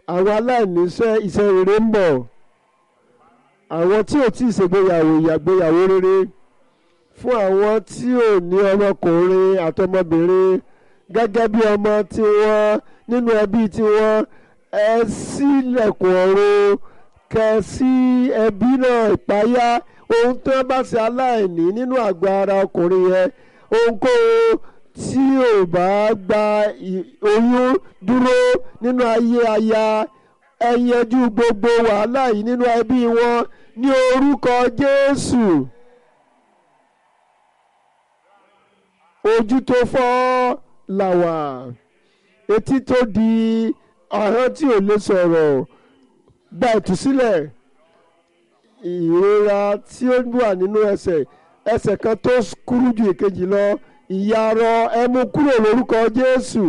àwọn aláìníṣẹ́ iṣẹ́ rere ń bọ̀ àwọn tí ò tí ì ṣègbéyàwó ìyàgbéyàwó rere fún àwọn tí ò ní ọmọkùnrin àtọmọbìnrin gẹ́gẹ́ bí ọmọ tiwọn nínú ẹbí tiwọn ẹ ṣílẹ̀kùn ọ̀run kẹ sí ẹbí náà ìpáyà ohun tó bá ṣe aláìní nínú àgọ́ ara ọkùnrin yẹn ohunkóhun tí ò bá gba oyún dúró nínú ayé aya ẹ yanjú gbogbo wàhálà yìí nínú ẹbí wọn ní orúkọ Jésù ojú tó fọ́ làwà etí tó di ahọ́n tí ò lè sọ̀rọ̀ gba ìtúsílẹ̀ ìrora tí ó wà nínú ẹsẹ̀ ẹsẹ̀ kan tó kúrú ju èkejì lọ ìyarọ ẹ mú kúrò lórúkọ Jésù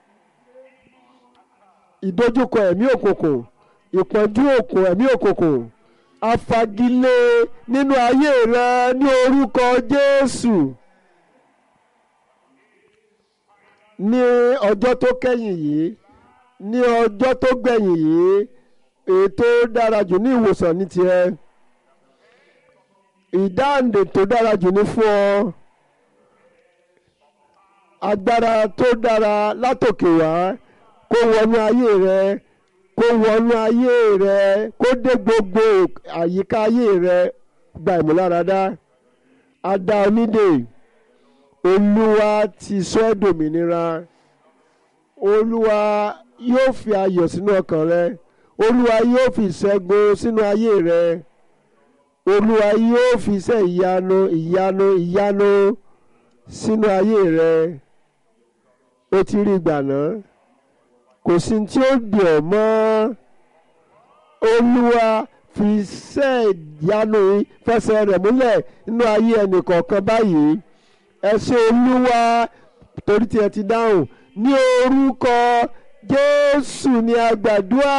ìdojúkọ ẹ̀mí òkùnkùn ìpọ́njú òkùn ẹ̀mí òkùnkùn afagilé nínú ayé rẹ ní orúkọ Jésù ní ọjọ́ tó kẹ́yìn yìí ní ọjọ́ tó gbẹ̀yìn yìí ètò dára jù ní ìwòsàn ní tiẹ̀ ìdáǹdè tó dára jù ní fún ọ agbára tó dára látòkè wá kó wọnú ayé rẹ kó wọnú ayé rẹ kó dé gbogbo àyíká ayé rẹ gba ìmúláradá adá onídè olúwa ti sọ ẹ́ dòmìnira olúwa yóò fi ayọ̀ sínú ọkàn rẹ olúwa yóò fi ìṣẹ́gun sínú ayé rẹ olúwa yóò fi iṣẹ́ ìyanu ìyanu ìyanu sínú ayé rẹ ó ti rí ìgbà náà kò sí tí ó dì ọ́ mọ́ olúwa fi iṣẹ́ ìyanu fẹsẹ̀ rẹ̀ múlẹ̀ nínú ayé ẹnìkọ̀ọ̀kan báyìí ẹ ṣé olúwa torí tí ẹ ti dáhùn ní orúkọ jésù ni a gbàdúrà.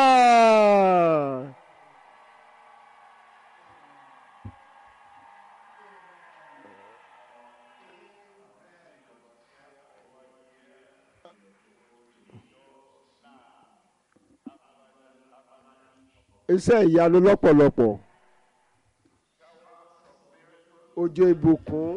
iṣẹ́ ìyanu lọ́pọ̀lọpọ̀ òjò ìbùkún.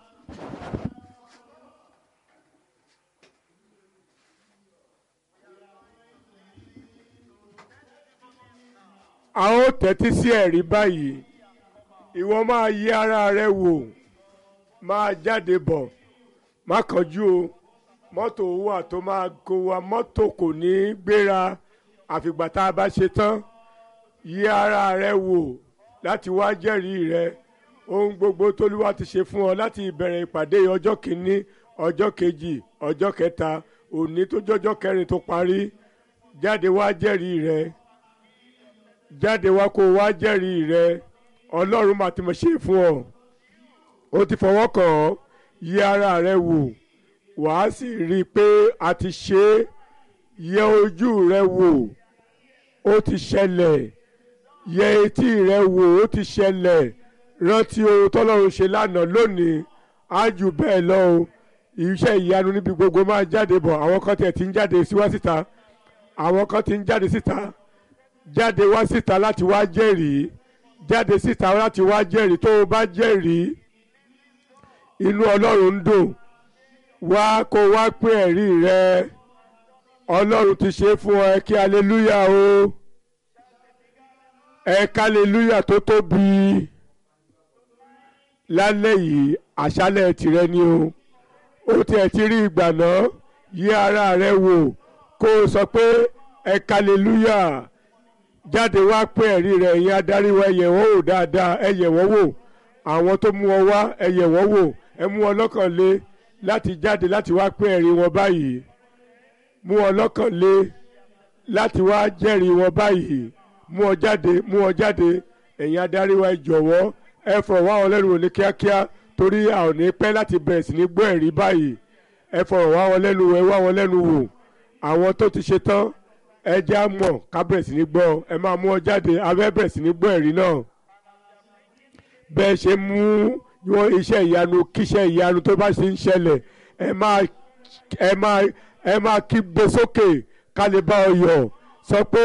a ó tẹ́tí sí ẹ̀rí báyìí ìwọ máa yí ara rẹ wò máa jáde bọ̀ má kánjú o mọ́tò wà tó máa kó wa mọ́tò kò ní í gbéra àfìgbà tá a bá ṣe tán yí ara rẹ wò láti wá jẹ́rìí rẹ ohun gbogbo tólúwa ti ṣe fún ọ láti ìbẹ̀rẹ̀ ìpàdé ọjọ́ kìíní ọjọ́ kejì ọjọ́ kẹta òní tó jọjọ́ kẹrin tó parí jáde wá jẹ́rìí rẹ jáde wá kó wá jẹ́rìí rẹ ọlọ́run máa ti mọ̀ ṣe fún ọ ó ti fọwọ́ kàn ọ́ yí ara rẹ wò wàá sì rí i pé a ti ṣe é yẹ ojú rẹ wò ó ti ṣẹlẹ̀ yẹ etí rẹ wò ó ti ṣẹlẹ̀ rántí ohun tọ́lọ́run ṣe lánàá lónìí á jù bẹ́ẹ̀ lọ o iṣẹ́ ìyanu níbi gbogbo máa jáde bọ̀ àwọn kan tiẹ̀ ti ń jáde síwá síta àwọn kan ti ń jáde síta jáde wá síta láti wá jẹ́rìí jáde síta láti wá jẹ́rìí tó o bá jẹ́rìí inú ọlọ́run ń dùn wá kó wá pé ẹ̀rí rẹ ọlọ́run ti ṣe fún ẹ kí aleluya o ẹ kálẹ́lúyà tó tóbi lálẹ́ yìí àṣálẹ̀ tìrẹ ni o ó tiẹ̀ ti rí ìgbà náà yí ara rẹ wò kó o sọ pé ẹ kálẹ́lúyà jáde wá pé ẹ̀rí rẹ̀ ẹ̀yin adarí wa ẹ̀yẹ̀ wọ́n wò dáadáa ẹ̀yẹ̀ wọ́n wò àwọn tó mú ọ wá ẹ̀yẹ̀ wọ́n wò ẹ mú ọ lọ́kàn lé láti jáde láti wá pé ẹ̀rí wọn báyìí mú ọ lọ́kàn lé láti wá jẹ́rìí wọn báyìí mú ọ jáde mú ọ jáde ẹ̀yin adarí wa ẹ jọ̀wọ́ ẹ fọ̀rọ̀ wá wọn lẹ́nu wò ní kíákíá torí a ò ní pẹ́ láti bẹ̀rẹ̀ sí ní gbọ́ ẹ̀rí báyìí ẹ fọ̀rọ̀ wá wọn lẹ́nu wò ẹ wá wọn lẹ́nu wò àwọn tó ti ṣe tán ẹ já mọ̀ ká bẹ̀rẹ̀ sí ní gbọ́ ẹ máa mú ọ jáde abẹ́ bẹ̀rẹ̀ sí ní gbọ́ ẹ̀rí náà bẹ́ẹ̀ ṣe mú wọn iṣẹ́ ìyanu kíṣẹ́ ìyanu tó bá ṣe ń ṣẹlẹ̀ ẹ máa ẹ máa ẹ máa kígbe sókè ká lè bá ọ yọ̀ sọ pé.